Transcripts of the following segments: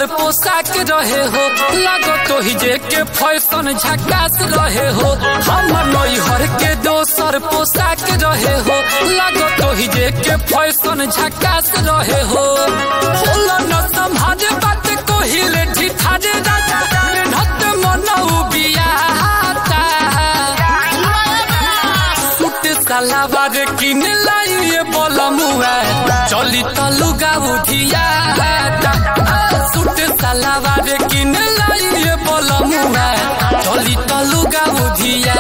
दोसर पोशाक रहे हो लगो तो ही जे के फैशन झकास रहे हो हमर नैहर के दोसर पोशाक रहे हो लगो तो ही जे के फैशन झकास रहे हो होला न संभाले बात कोहिले ठिठारे राजा नत मनौ बियाता सूट सलावार किन लाइए बोलमुआ चली त लुगा उधिया सूट सलावार किन लाइए बोलमुआ चली त लुगा उधिया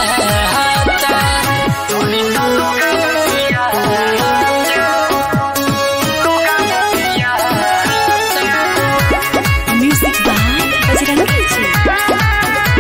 Music by Bajrangi Ji.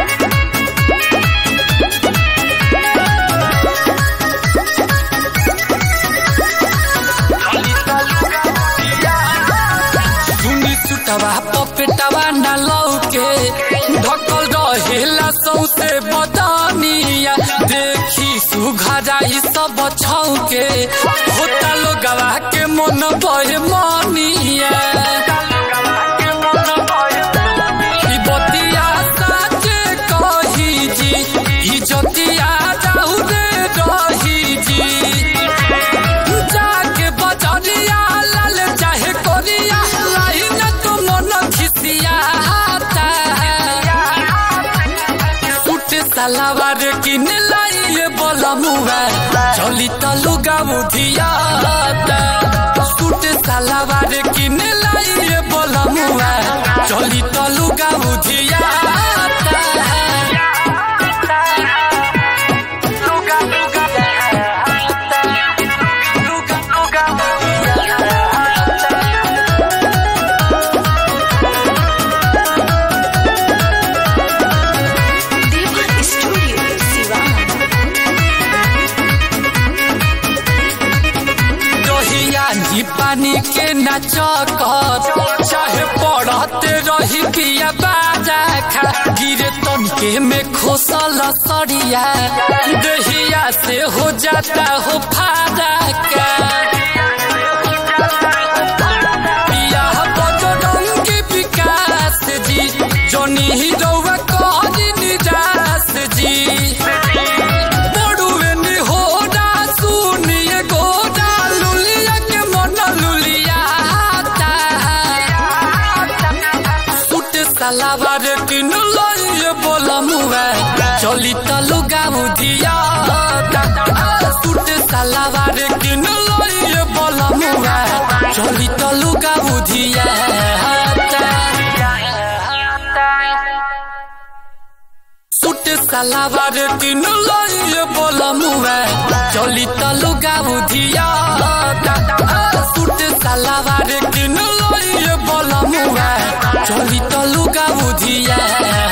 सुनी सुटवा पपेटवा न लौके ढकल रहेला सौसे बदनिया देखी सुघराई सब छौके होता लोगवा के मन भय मनिया ई बतिया साचे कही जी ई जतिया जाऊ रे रही जी जाके बजरिया लाल चाहे कोरिया लाइन तो मन खिसियाता सूट सलावार किन लाइए बोलमुआ चली त लुगा बुधियाता सूट सलावार किन लाइए बोलमुआ चली त लुगा बुधियाता Deva Studio, Sivan. दहिया नी पानी के नाचकर चाहे पढ़ते रही पिया बाजा खा गिरे तनके में खोसल सरिया दहिया से हो जाता हो फादा का पिया बजरंगी विकास जी जोनी हिरौआ कहरी निराश जी बड़ुए निहोरा सुनिए गोरा लुलिया के मन लुलियाता सूट सलावार किन लइए बोलमुआ चली त लुगा उधियाता सूट सलावार किन लइए बोलमुआ चली त लुगा उधियाता सूट सलावार किन लइए बोलमुआ चली त लुगा बुधियाता सूट सलावार किन लइए बोलमुआ चली त लुगा बुधिया